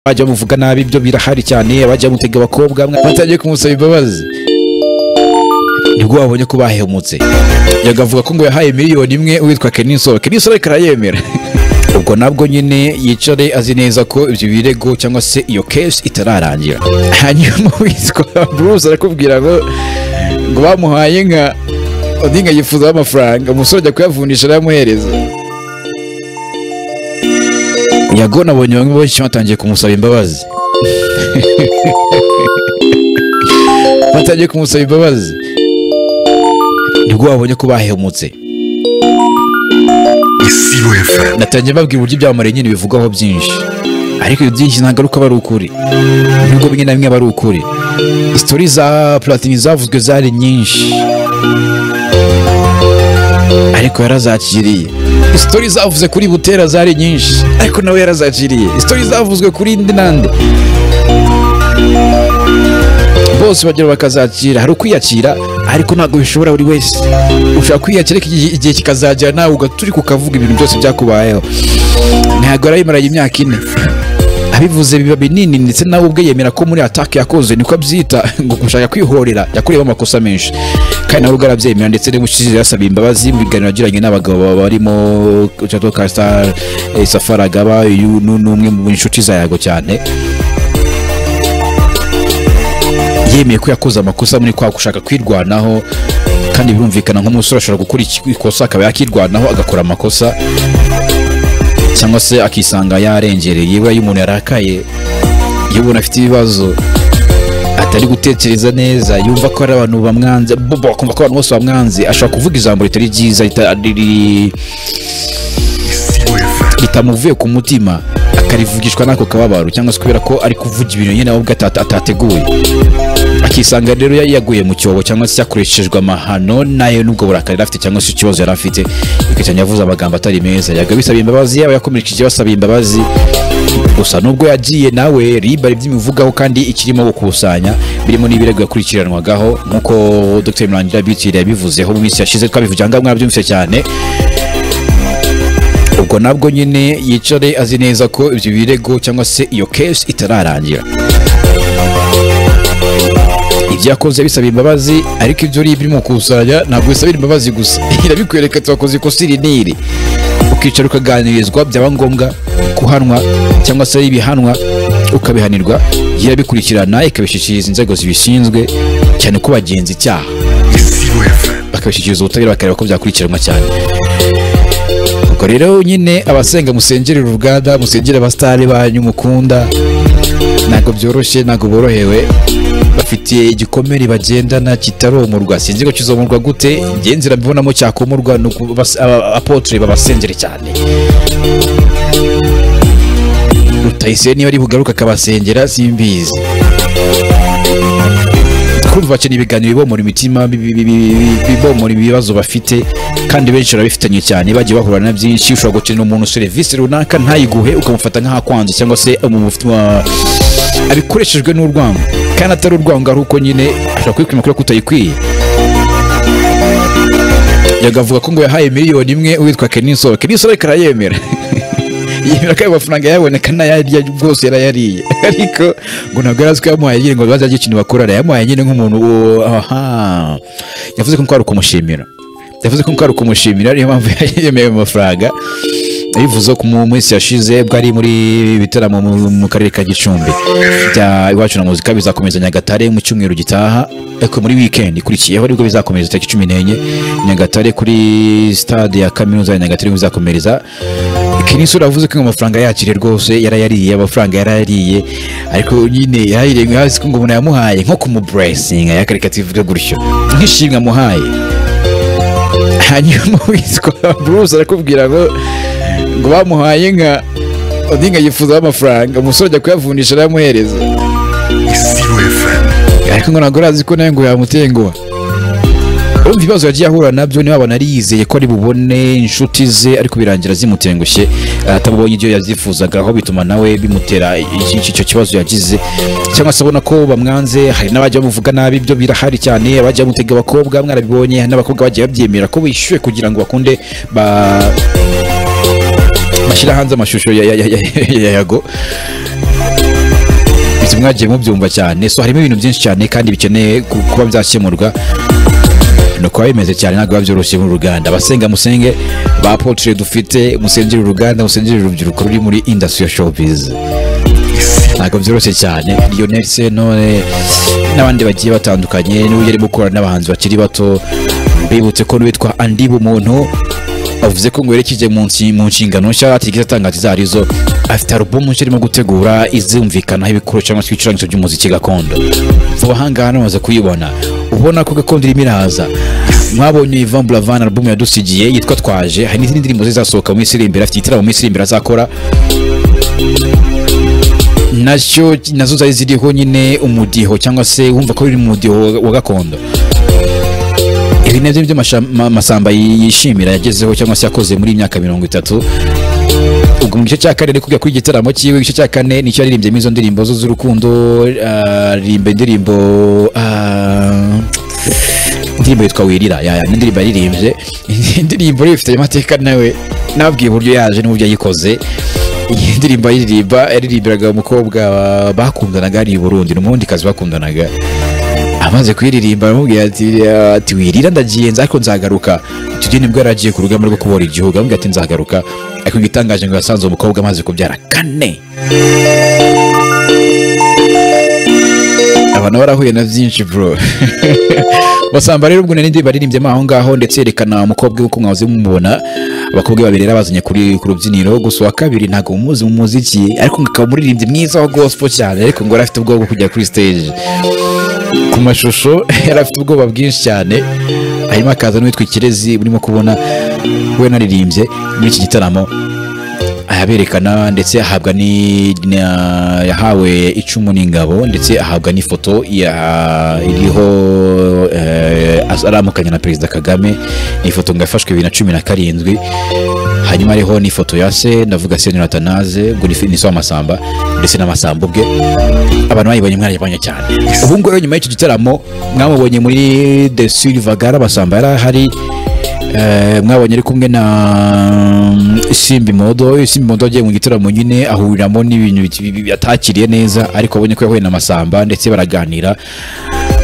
bajya bamuvuga nabi ibyo birahari cyane abajya bamutega abakobwa mwa- batangiye kumusaba imbabazi nibwo babonye ko bahemutse yagavuga ko ngo yahaye miliyoni imwe uwitwa keninsoro keninsoro reka arayemera ubwo nabwo nyine yicare azi neza ko ibyo birego cyangwa se iyo kesi itararangira hanyuma witwa bruce arakubwira ngo ngo bamuhaye nka undi nka yifuzaho amafaranga umusore ajya kuyavundisha arayamuhereza yago nabonye bamwe benshi batangiye kumusaba imbabazi batangiye kumusaba imbabazi nibwo babonye ko bahemutse Isiro FM. natangiye mbabwira uburyo ibyamamare nyine bivugwaho byinshi ariko ibyo byinshi ntabwo ari uko aba ari ukuri nubwo bimwe na bimwe aba ari ukuri sitori za platini zavuzwe zari nyinshi ariko yarazakiriye sitori zavuze kuri butera zari nyinshi ariko nawe yarazakiriye sitori zavuzwe kuri indi nande bose bagera bakazakira hari ukwiyakira ariko ntabwo bishobora buri wese ushobora kwiyakira ariko igihe igihe kikazagera nawe ugahita uri kukavuga ibintu byose byakubayeho ntabwo yarayimaranye imyaka ine abivuze biba binini ndetse nawe ubwe yemera ko muri atake yakoze niko abyita ngo gushaka kwihorera yakoreyeho amakosa menshi kandi nawe ubwo arabyemera ndetse n'ubushize yasaba imbabazi mu biganiro yagiranye n'abagabo barimo Chateau Castar eh, Safari Agaba uyu ni umwe mu nshuti za Yago cyane yemeye ko yakoze amakosa muri kwa gushaka kwirwanaho kandi birumvikana nk'umusore ashobora gukora iki- ikosa akaba yakirwanaho agakora amakosa cyangwa se akisanga yarengereye yewe iyo umuntu yarakaye iyo umuntu afite ibibazo atari gutekereza neza yumva ko hari abantu bamwanze bo- bo- akumva ko abantu bose bamwanze ashobora kuvuga ijambo ritari ryiza rita- riri- Isiro FM. ritamuvuye ku mutima akarivugishwa n'ako kababaro cyangwa se kubera ko ari kuvuga ibintu nyine ahubwo atata- atateguye akisanga rero ya- yaguye mu cyobo cyangwa se yakoreshejwe amahano nayo n'ubwo burakari yari afite cyangwa se ikibazo yari afite bikajya yavuze amagambo atari meza yaga bisaba imbabazi yaba yakomerekeje basaba imbabazi gusa nubwo yagiye nawe rib ari by'imuvugaho kandi ikirimo gukusanya birimo n'ibirego yakurikiranwagaho nk'uko dr murangira bitiri yabivuzeho mu minsi yashize twabivugira ngaho mwabyumvise cyane ubwo nabwo nyine yicare azi neza ko ibyo birego cyangwa se iyo kesi itararangira ibyo yakoze bisaba imbabazi ariko ibyo uri birimo gukusanya ntabwo bisabira imbabazi gusa irabikwereka ati wakoze ikosa iri n'iri ukicara ukaganirizwa byaba ngombwa kuhanwa cyangwa se ibihanwa ukabihanirwa irabikurikirana ikabishyikiriza inzego zibishinzwe cyane ko bagenza icyaha Isiro FM. bakabishyikiriza ubutabera bakareba ko byakurikiranwa cyane ubwo rero nyine abasenga musengere uruganda musengere abasitari banyu mukunda ntabwo byoroshye ntabwo borohewe bafite igikomere bagendana kitaromorwa sinzi ko kizomorwa gute njye nzira mbibonamo cyakomorwa ni uku bas- aba- apotre babasengere cyane rutayisire niba ari bugaruka akabasengera simbizi kumva bakeneye ibiganiro bibomora imitima bi- bi- bi- bi- bi- bibomora ibibazo bafite kandi benshi barabifitanye cyane bagiye bahura na byinshi ushobora gukenera umuntu serivisi runaka ntayiguhe ukamufata nk'ahakwanze cyangwa se umufitwa abikoreshejwe n'urwango kandi atari urwango ari uko nyine ashobora kwikima kubera ko utayikwiye yagavuga ko ngo yahaye miliyoni imwe uwitwa keninsoro keninsoro ariko arayemera yemera ko ayo mafaranga yaboneka n'ayarya rwose yarayariye ariko ngo ntabwo yari azi ko yamuhaye nyine ngo bazajye ikintu bakorana yamuhaye nyine nk'umuntu uwo- aha yavuze ko ari ukumushimira yavuze ko ari ukumushimira niyo mpamvu yemeye ayo mafaranga yabivuze ko mu minsi yashize bwo ari muri bitaramo mu- mu karere ka gicumbi bya iwacu na muzika bizakomeza nyagatare mu cyumweru gitaha ariko muri weekend ikurikiyeho nibwo bizakomeza itariki cumi n'enye nyagatare kuri stade ya kaminuza ya nyagatare niho bizakomereza kinisura yavuze ko amafaranga yakiriye rwose yarayariye amafaranga yarayariye ariko nyine yarayiriye ngo hasi ko ngo umuntu yamuhaye nko kumuburesinga yakareka ativuga gutyo nk'ishimwe amuhaye hanyuma witwa bruce arakubwira ngo ngo bamuhaye nka undi nka yifuzaho amafaranga umusore ajya kuyavundisha arayamuhereza Isiro FM. ariko ngo ntabwo arazi ko nawe ngo yamutenguha urumva ibibazo yagiye ahura nabyo niba abona yizeye ko ari bubone inshuti ze ariko birangira zimutengushye atabonye ibyo yazifuzaga aho bituma nawe bimutera iki- iki- icyo kibazo yagize cyangwa se abona ko bamwanze hari n'abajya bamuvuga nabi ibyo birahari cyane abajya bamutega abakobwa mwarabibonye hari n'abakobwa bagiye babyemera ko bishyuwe kugira ngo bakunde ba bashyira hanze amashusho ya, ya, ya, ya, ya yago mwese mwagiye mubyumva cyane so harimo ibintu byinshi cyane kandi bikeneye ku- kuba byakemurwa nuko biba bimeze cyane ntabwo biba byoroshye mu ruganda abasenga musenge ba apotre dufite musengere uruganda musengere urubyiruko ruri muri industry ya showbiz ntabwo byoroshye cyane Lionel Sentore n'abandi bagiye batandukanye n'uburyo arimo gukorana n'abahanzi bakiri bato bibutse ko n'uwitwa Andy Bumuntu avuze ko ngo yerekeje mu nsi- mu nshingano nshya atigeze atanga ati izo ari zo afite alubumu nshya arimo gutegura izumvikanaho ibikoresho cyangwa se ibicurangisho by'umuziki gakondo vuba ahangaha namaze kuyibona ubona ko gakondo irimo iraza mwabonye Ivan Buravan alubumu yadusigiye yitwa Twaje hari n'izindi ndirimbo zizasohoka mu minsi iri imbere afite igitaramo mu minsi iri imbere azakora nacyo nazo zari ziriho nyine umudiho cyangwa se wumva ko biri mu mudiho wa gakondo ibi nabyo byo masamba yishimira yagezeho cyangwa se yakoze muri iyi myaka mirongo itatu ubwo mu gice cya kane ari kujya kuri igitaramo cyiwe igice cya kane nicyo yaririmbyemo izo ndirimbo zo z'urukundo aririmba indirimbo ah, indirimbo yitwa wirira yaya ni indirimbo yaririmbye indirimbo rero ifite amateka nawe nabwiye uburyo yaje n'uburyo yayikoze iyi ndirimbo ayiririmba yaririmbiraga umukobwa bakundanaga ari i Burundi ni umurundikazi bakundanaga amaze kuyiririmba aramubwira ati ati wirira ndagiye nza ariko nzagaruka tujye nibwo yari agiye ku rugamba rwo kubohora igihugu aramubwira ati nzagaruka ariko igitangaje ngo yasanze uwo mukobwa amaze kubyara kane aba nabo barahuye na byinshi bro basamba rero ubwo nari ndi baririmbyemo aho ngaho ndetse yerekana umukobwa uko mwahoze mumubona abakobwa babiri yari abazanye kuri ku rubyiniro gusa uwa kabiri ntabwo mumuzi mu muziki ariko ngo akaba umuririmbyi mwiza wa gospel cyane ariko ngo yari afite ubwoba bwo kujya kuri stage ku mashusho yari afite ubwoba bwinshi cyane hanyuma akaza n'uwitwa ikirezi urimo kubona we naririmbye muri iki gitaramo ayaberekana ndetse ahabwa ni na- yahawe icumu n'ingabo ndetse ahabwa n'ifoto ya- iriho eh, as- aramukanya na perezida kagame ni ifoto ngo yafashwe bibiri na cumi na karindwi hanyuma hariho n'ifoto ya se ndavuga senyora atanaze ubwo ni fi- ni se w'amasamba ndetse n'amasambo ubwe abantu bayibonye mwarayibonye cyane ubu ngubu rero nyuma y'icyo gitaramo mwamubonye muri the silvagara abasamba yari ahari Eh, mwabonye ari kumwe na mm, simbi modo simbi modo agiye mu gitaramo nyine ahuriramo n'ibintu bi- bi- atakiriye neza ariko abonye ko yahuye na masamba ndetse baraganira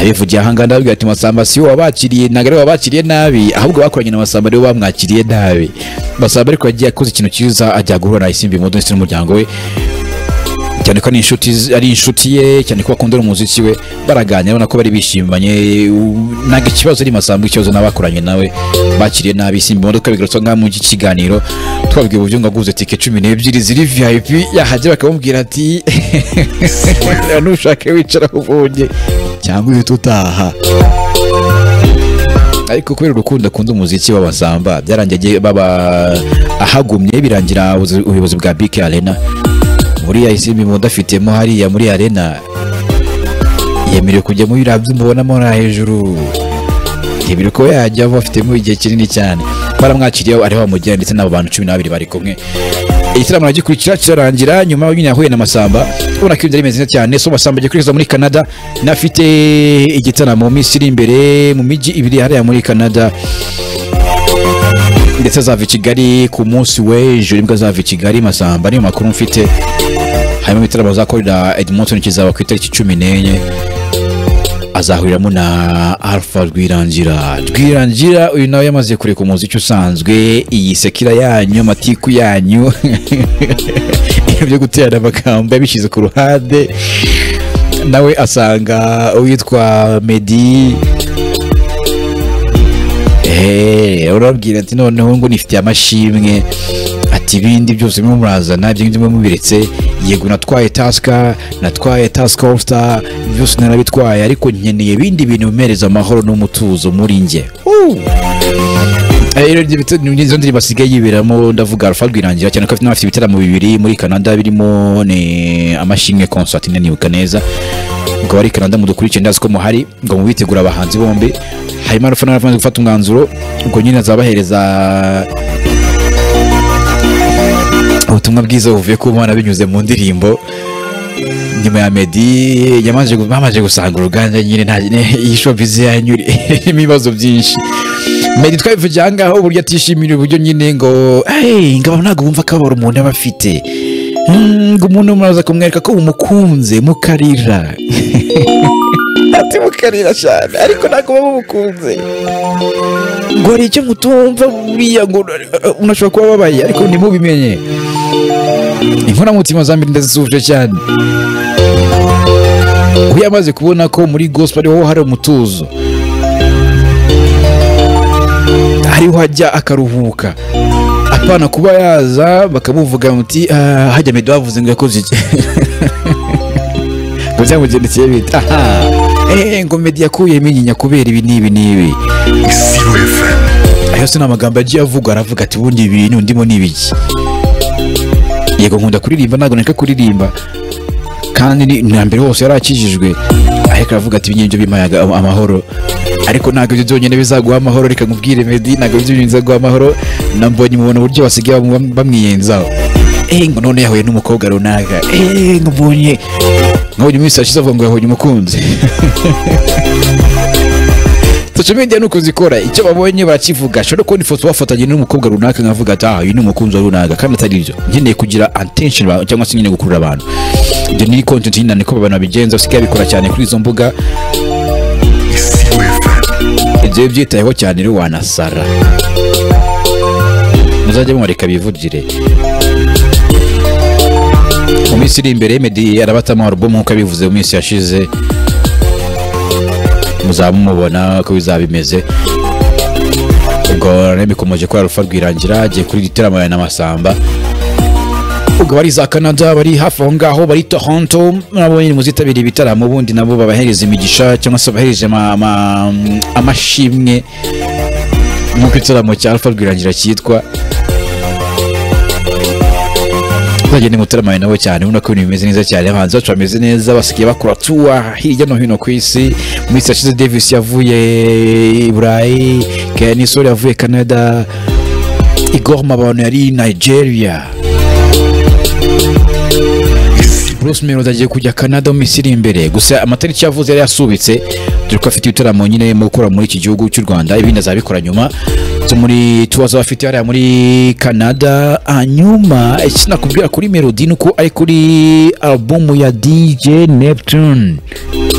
abivugiye ahangaha ndababwira ati masamba si wowe wabakiriye ntabwo ari wowe wabakiriye nabi ahubwo bakoranye na masamba ariwe bamwakiriye nabi masamba ariko yagiye akoze ikintu cyiza ajya guhura na simbi modo ndetse n'umuryango we cyane ko ari inshuti ari inshuti ye cyane ko bakundana umuziki we baraganira ubona ko bari bishimanye u- ntabwo ikibazo ari masambu ikibazo n'abakoranye nawe bakiriye nabi simba imodoka bigarutse ngaha mu kiganiro twabwiye uburyo ngo aguze tike cumi n'ebyiri ziri vip yahagera bakamubwira ati "Wenda nushake wicara aho ubonye cyangwa uhita utaha ariko kubera urukundo akunda umuziki w'abasamba byarangiye agiye- baba ahagumye birangira ubuzi- ubuyobozi bwa bike arena muri ya isimbi munda afitemo hariya muri arena yemerewe kujya muri biriya by'umubonamo hariya hejuru yemerewe kuba yajya bafitemo igihe kinini cyane baramwakiriye ariho bamujyana ndetse n'abo bantu cumi n'ababiri bari kumwe igitaramo aragikurikira kirarangira nyuma nyine yahuye na masamba ubona ko ibyo ari bimeze cyane so masamba agiye kwihuza muri canada n'afite igitaramo mu minsi iri imbere mu mijyi ibiri hariya muri canada ndetse azava i kigali ku munsi w'ejo nibwo azava i kigali masamba niyo makuru mfite harimo ibitaramo azakorera edmonton kizaba ku itariki cumi n'enye azahuriramo na alpha rwirangira rwirangira uyu nawe yamaze kureka umuziki usanzwe iyi sekira yanyu amatiku yanyu ibintu byo guterana amagambo yabishyize ku ruhande nawe asanga uwitwa medi Eh, urabwira ati noneho ngo nifitiye amashimwe ati ibindi byose mwe murazana ibyo ngibyo mwe mubiretse yego natwaye tasika natwaye tasika ofusita byose narabitwaye ariko nkeneye ibindi bintu bimereza amahoro n'umutuzo muri njye Uh! Eh, rero ibyo bitu- ni izo ndirimbo asigaye yiberamo ndavuga alpha rwirangira cyane ko afite n'abafite ibitaramo bibiri muri canada birimo ni amashimwe concert nanibuka neza ngo bari canada mudukurikire ndazi ko muhari ngo mubitegura abahanzi bombi hanyuma alpha nawe amaze gufata umwanzuro ubwo nyine azabahereza ubutumwa bwiza buvuye ku mana binyuze mu ndirimbo nyuma ya Meddy yamaze bamaze gusanga uruganda nyine nta iyi showbiz yanyu irimo ibibazo byinshi Meddy twabivugiye aha ngaho uburyo atishimira uburyo nyine ngo hey ngabo ntabwo bumva akababaro umuntu aba afite ngo umuntu muraza kumwereka ko mumukunze mukarira ati mukarira cyane ariko ntabwo muba mumukunze ngo hari icyo mutumva buriya ngo uh, unashobora kuba ababaye ariko ntimubimenye inkoramutima za mbere ndazisuje cyane uyu amaze kubona ko muri gospel ariho hari umutuzo ariho ajya akaruhuka apana kuba yaza bakamuvuga muti "Ah, hajya medo bavuze ngo yakoze iki ngo byamugendekeye bita aha eh, ngo medi yakuyemo inyinya kubera ibi n'ibi n'ibi Isiro FM, ayo se ni amagambo agiye avugwa aravuga ati ubundi ibi bintu ndimo ni ibiki yego nkunda kuririmba ntabwo neka kuririmba kandi ni na mbere hose yari akijijwe ariko aravuga ati ibingibi bimpaye aga- amahoro ariko ntabwo ibyo byonyine bizaguha amahoro reka nkubwire medi ntabwo ibyo byonyine bizaguha amahoro nambonye umuntu uburyo basigaye bam- bamwiyenzaho eh ngo none yahuye n'umukobwa runaka eh ngo mbonye nkabonye iminsi yashize avuga ngo yabonye umukunzi social media nuko zikora icyo babonye barakivuga ashobora kubona ifoto bafatanye n'umukobwa runaka nkavuga ati ah uyu ni umukunzi wa runaka kandi atari ibyo nkeneye kugira attention ba- cyangwa se nkeneye gukurura abantu ibyo ni content nyine niko abantu babigenza usigaye bikora cyane kuri izo mbuga Isiro FM, ibyo iyo byitayeho cyane rero wanasara muzajya mumureka bivugire mu minsi iri imbere meddy arabatamo alubumu nk'uko yabivuze mu minsi yashize muzaba mumubona ko bizaba bimeze ubwo rero bikomeje kuri arufa rwirangira agiye kuri gitaramo ya namasamba ubwo bari za canada bari hafi aho ngaho bari toronto murabonye muzitabira ibitaramo ubundi nabo babahereza imigisha cyangwa se babahereje ama- ama- amashimwe nk'uko igitaramo cya alpha rwirangira cyitwa uzagenda mutaramaye nabo cyane ubona ko ibintu bimeze neza cyane abahanzi bacu bameze neza basigaye bakora tuwa hirya no hino ku isi mu minsi yashize davis yavuye i burayi kenisori yavuye canada igor mabano yari i nigeria Bruce Melody agiye kujya Canada mu minsi iri imbere gusa amatariki yavuze yari yasubitse dore ko afite ibitaramo nyine mu gukora muri iki gihugu cy'u Rwanda ibindi azabikora nyuma zo muri tuwa zaba afite hariya muri Canada hanyuma iki nakubwira kuri Melody ni uko ari kuri album ya DJ Neptune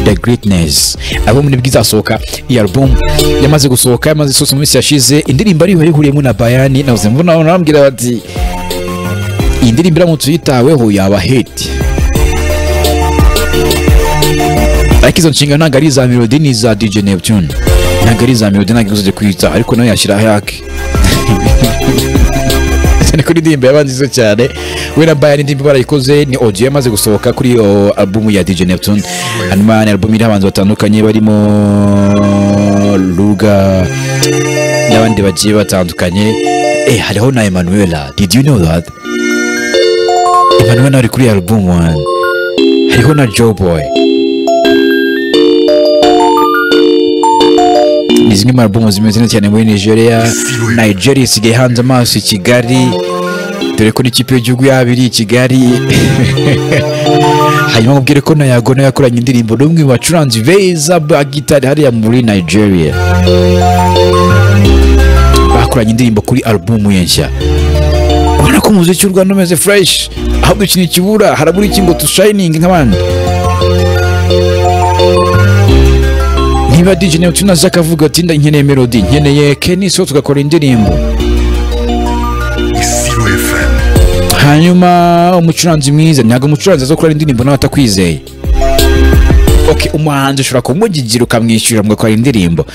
The Greatness album nibwo izasohoka iyi album yamaze gusohoka yamaze isohotse mu minsi yashize indirimbo ariyo yahuriyemo na Bayani navuze mbona nababwira bati iyi ndirimbo iramutse uyitaweho yaba hiti ariko izo nshinga ntabwo ari iza melody ni iza DJ Neptune ntabwo ari iza melody ntabwo igusije kwita ariko nawe yashyira ayake cyane ko indirimbo yaba nziza cyane we na Bayern indirimbo barayikoze ni audio yamaze gusohoka kuri iyo album ya DJ Neptune hanyuma ni album iriho abahanzi batandukanye barimo Luga n'abandi bagiye batandukanye eh hariho na Emanuela did you know that Emanuela ari kuri iyo album one hariho na Joe Boy ni zimwe mu albumu zimeze neza cyane muri nigeria nigeria isigaye hanze amaso i kigali dore ko n'ikipe y'igihugu yaba iri i kigali hanyuma mubwire ko na yago nawe yakoranye indirimbo n'umwe mu bacuranzi beza ba gitari hariya muri nigeria bakoranye indirimbo kuri albumu ye nshya ubona ko umuziki w'u rwanda umeze fureshi ahubwo ikintu kibura harabura iki ngo tushayiningi nk'abandi niba DJ Neptune aza akavuga ati nda nkeneye melody nkeneye Kenny so tugakora indirimbo Isiro FM, hanyuma umucuranzi mwiza ntabwo umucuranzi azakora indirimbo nawe atakwizeye okay umuhanzi ushobora kumugigira ukamwishyura mugakora indirimbo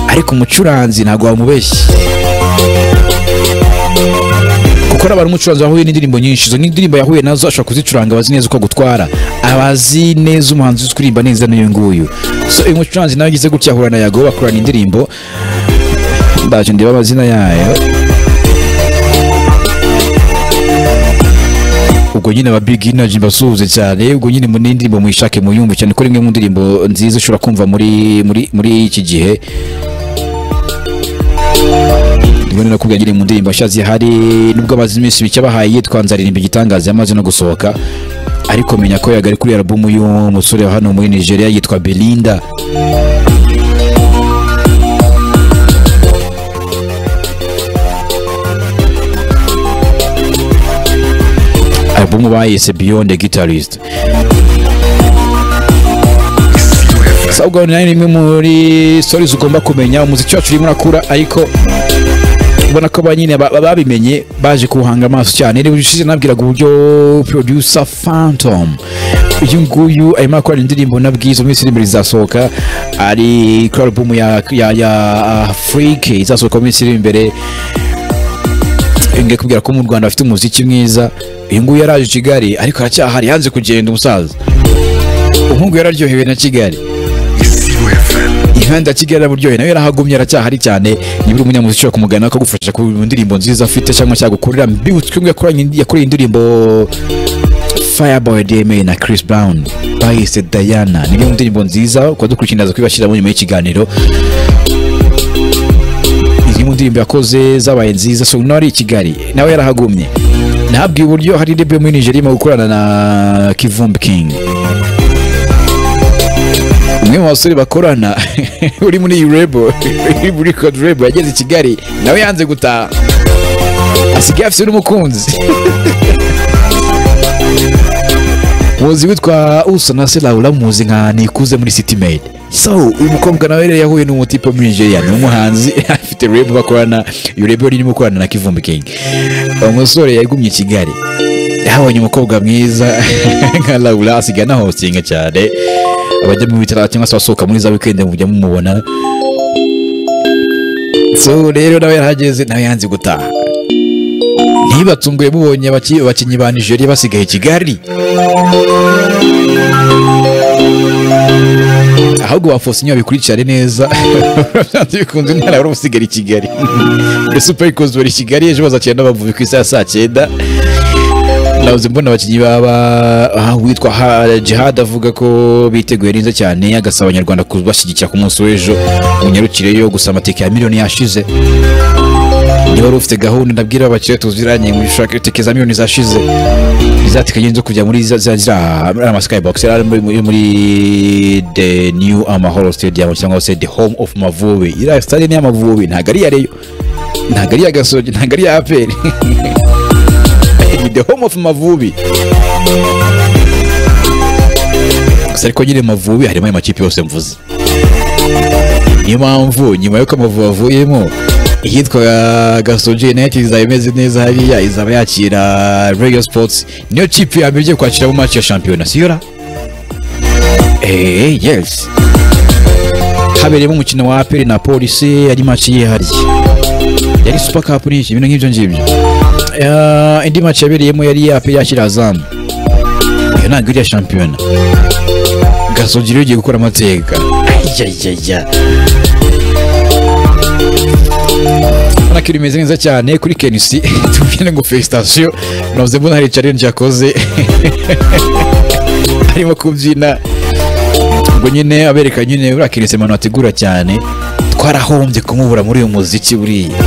ariko umucuranzi ntabwo wamubeshye kuko hari abantu umucuranzi wahuye n'indirimbo nyinshi izo n'indirimbo yahuye nazo ashobora kuzicuranga abazi neza uko agutwara abazi neza umuhanzi uzi kuririmba neza n'uyu nguyu so uyu mucuranzi nawe agize gutya ahura na yago bakorana indirimbo ndaje ndeba amazina yayo ubwo nyine aba big energy mbasuhuze cyane ubwo nyine mu n'indirimbo muyishake muyumve cyane ko ari imwe mu ndirimbo nziza ushobora kumva muri muri muri iki gihe ndibona no kubwira mu ndirimbo nshya zihari nubwo amaze iminsi mike abahaye yitwa nzaririmba igitangaza yamaze no gusohoka ariko menya ko yagari kuri album y'umusore wa hano muri Nigeria yitwa Belinda album alubumu bayise beyond the guitarist Isibo FM, sabwa nayo ni imwe muri stories ugomba kumenya umuziki wacu urimo urakura ariko ubona ko ba nyine ba- ba- babimenye baje kuwuhanga amaso cyane rero ushize nabwiraga uburyo producer phantom uyu nguyu arimo akora indirimbo na bwiza mu minsi iri imbere izasohoka ari kuri alubumu ya, ya, ya afrique izasohoka mu minsi iri imbere ngiye kubwira ko mu rwanda bafite umuziki mwiza uyu nguyu yaraje i kigali ariko aracyahari yanze kugenda umusaza umuhungu yararyohewe na kigali Isibo FM, imihanda ya kigali araburyohe nawe yarahagumye aracyahari cyane nibura umunyamuziki ushobora kumugana akagufasha ku ndirimbo nziza afite cyangwa cyagukorera mbibutse umwe yakoranye- yakoreye indirimbo Fireboy DMA na Chris Brown bayise Diana ni imwe mu ndirimbo nziza ukaba dukurikirana kubibashyiramo nyuma y'ikiganiro izi mu ndirimbo yakoze zabaye nziza so nawe ari i Kigali nawe yarahagumye nabwiye uburyo hari rebe muri Nigeria irimo gukorana na Kivumbi King umwe mu basore bakorana uri muri iyi rebo uri muri kod rebo yageze i kigali nawe yanze gutaha asigaye afite n'umukunzi muzi witwa uso na se laura muzi nka nikuze muri city maid so uyu mukobwa nawe rero yahuye n'umutipe muri nigeria ni umuhanzi afite rebo bakorana iyo rebo irimo gukorana na kivumbi king umusore yagumye i kigali yahabonye umukobwa mwiza nka laura asigaye anahostinga cyane abajya mu bitaro cyangwa se abasohoka muri za wikendi mujya mumubona so rero nawe yarahageze nawe yanze gutaha ntibatunguye mubonye abaki- abakinnyi ba nigeria basigaye i kigali ahubwo wafosa inyuma bikurikirane neza byanze bikunze intara wari usigara i kigali mbese upa ikunze bari i kigali ejo bazakira n'abavubi ku isaha ya saa cyenda nabuze mbona abakinnyi baba aha uwitwa Ha- jihad avuga ko biteguye neza cyane agasaba abanyarwanda kubashyigikira ku munsi w'ejo munyarukireyo gusa amateka ya miliyoni yashize niba wari ufite gahunda ndabwira abakire tuziranye mu gushaka gutekereza miliyoni zashize izateganya zo kujya muri za- za ziriya- ari ama skybox yari ari muri- muri muri the new amahoro stadium cyangwa se the home of mavubi iriya stade ni iy'amavubi ntabwo ari iya reyo ntabwo ari iya gasogi ntabwo ari iya aperi ni the home of mavubi gusa ariko nyine mavubi harimo ayo makipe yose mvuze niyo mpamvu nyuma y'uko amavubi avuyemo iyitwa gasogi united izaba imeze neza hariya izaba yakira rayon sports niyo kipe ya mbere igiye kwakira mu match ya shampiyona siyora eee yes habereyemo umukino wa aperi na polisi yari match yihariye yari super cup n'iki ibintu nk'ibyo ngibyo Eh, indi match yabereyemo yari iya aperi yakira azamu iyo ntabwo iriya shampiyona gasogi rero igiye gukora amateka ayayaya urabona ko rimeze neza cyane kuri kenisi tubwire ngo felicitasiyo navuze mbona hari challenge yakoze arimo kubyina ngo nyine abereka nyine uriya kenisi ahantu hategura cyane twarahombye kumubura muri uyu muziki buriya